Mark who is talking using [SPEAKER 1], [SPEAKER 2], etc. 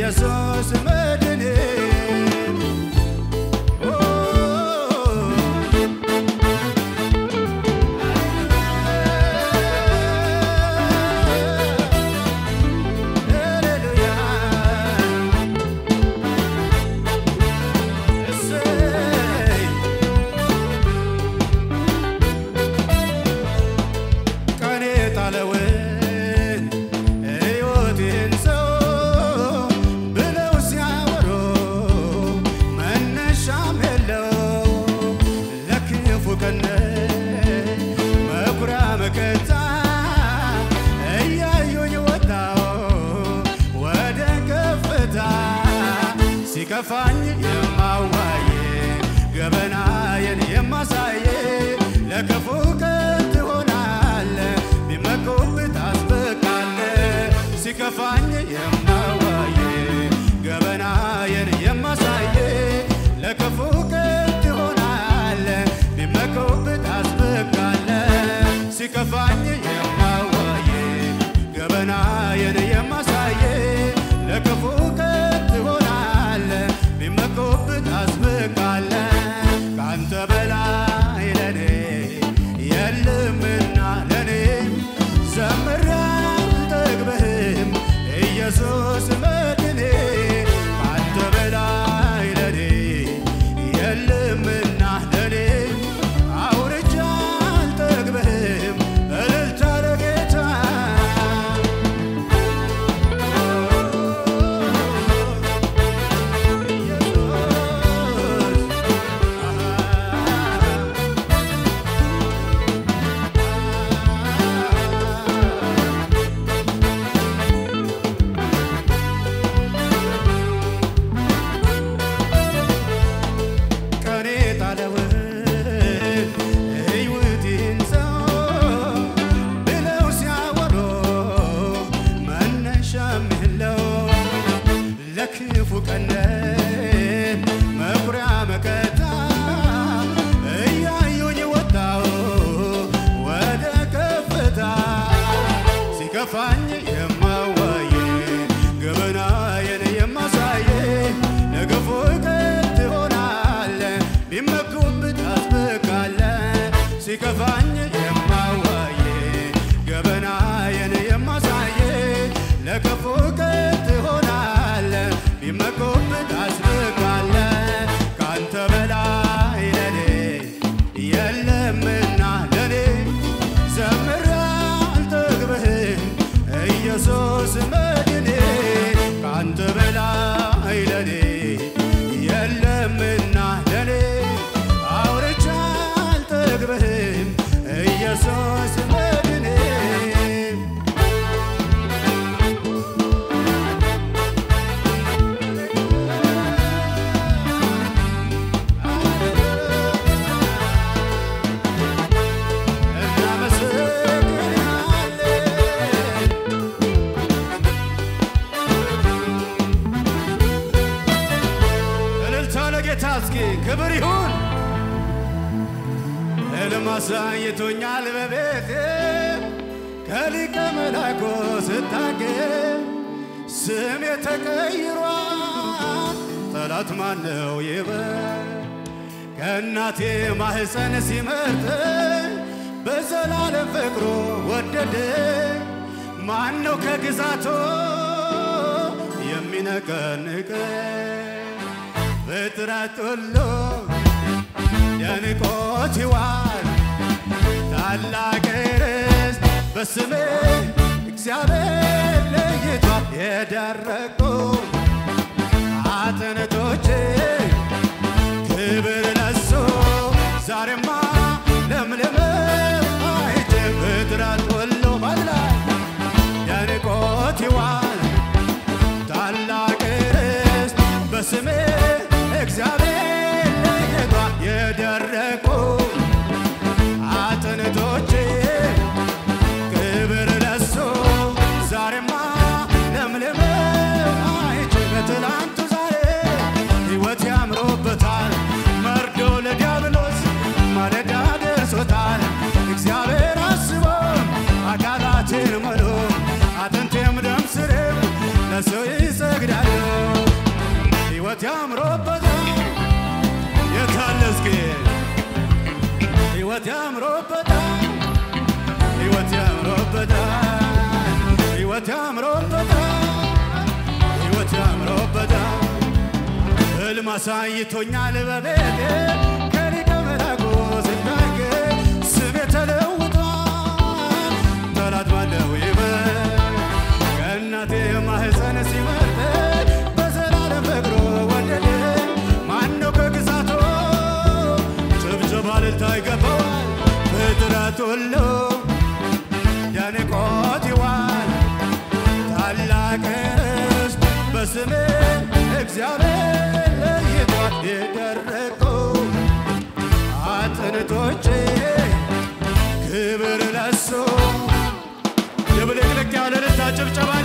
[SPEAKER 1] ኢየሱስ መድኔ ቀኔ ጣለውን ሕይወቴን ሰው ብለው ሲያወሩ መነሻም የለው ለክፉ ቀን መኩሪያ መከታ እያዩኝ ወጣው ወደ ከፍታ ሲከፋኝ የማዋዬ ገበናዬን የማሳየ ለክፉ ቀን ትሆናለ ቢመኩብህ ታስበቃለ ሲከፋኝ የማዋዬ ገበናዬን የማሳየ ለክፉ ቀን ትሆናለ ቢመኩብህ ታስበቃለ ሲከፋኝ የማዋዬ ገበናዬን የማሳየ ለክፉ ቀን ትሆናለ ቢመኩብህ ታስበቃለ ካንተ በላይ ለኔ የለምና ለኔ ዘምሬ አልጠግብህም ኢየሱስ መድኔ ካንተ በላይ ለኔ የለምና ለኔ አውርቼ አልጠግብህም እልልታ ለጌታ ቀኔ ጣለውን ሕይወቴን ሰው ብለው ሲያወሩ መነሻም የለው ለክፉ ቀን መኩሪያ መከታ እያዩኝ ወጣው ወደ ከፍታ ሲከፋኝ የማዋዬ ገበናዬን የማሳየ ለክፉ ቀን ትሆናለ ቢመኩብህ ታስበቃለ ሲከፋኝ የማዋዬ ገበናዬን የማሳየ ለክፉ ቀን ትሆናለ ቢመኩብህ ታስበቃለ ካንተ በላይ ለኔ የለምና ለኔ ዘምሬ አልጠግብህም ኢየሱስ መድኔ ካንተ በላይ ለኔ የለምና ለኔ አውርቼ አልጠግብህም ኢየሱስ መድኔ እናመሰግናለን እልልታ ለጌታ እስኪ ክብር ይሁን። ሕልም አሳይቶኛል በቤቴ ከሊቀ መላኩ ስታገኝ ስሜ ተቀይሯል። ጠላት ማነው ይበል ከእናቴ ማህፀን ሲመርጠኝ በዘላለም ፍቅሩ ወደደኝ። ማነው ከግዛቱ የሚነቀንቀኝ? ፍጥረት ሁሉ ደንቆት ይዋል ታላቅ ርስት በስሜ እግዚአብሔር ለይቷል። የደረቁ አጥንቶቼ ክብር ለሱ ዛሬማ ለምለም አይቼ ፍጥረት ሁሉ በላይ ደንቆት ይዋል ታላቅ ርስት በስሜ እግዚአብሔር ለይቷል። የደረቁ አጥንቶቼ ክብር ለሱ ዛሬማ ለምለም አይቼ ከትላንቱ ዛሬ ሕይወት ያምሮበታል። መርዶ ለዲያብሎስ ማለዳ ደርሶታል። እግዚአብሔር አስቦ አካላቴን መሎ አጥንቴም ደም ስሬም ለሰው ይሰግዳሉ። ሕይወት ያምሮበታል የታለ እስኪ ሕይወት ያምሮበታል ሕይወት ያምሮበታል ሕይወት ያምሮበታል ሕይወት ያምሮበታል ሕልም አሳይቶኛል በቤቴ ከሊቀ መላኩ ስናገር ስሜ ተለውጧል ጠላት ባለው ይበል ከእናቴ ማህፀን ሲመርጠኝ በዘላለም ፍቅሩ ወደደኝ ማነው ከግዛቱ ጭብጨባ እልልታ ይገባዋል ፍጥረት ሁሉ ያንቆት ይዋል ታላቅ ርስት በስሜ እግዚአብሔር ለይቷል የደረቁ አጥንቶቼ ክብር ለሱ ድብልቅልቅ ያለ እልልታ ጭብጨባ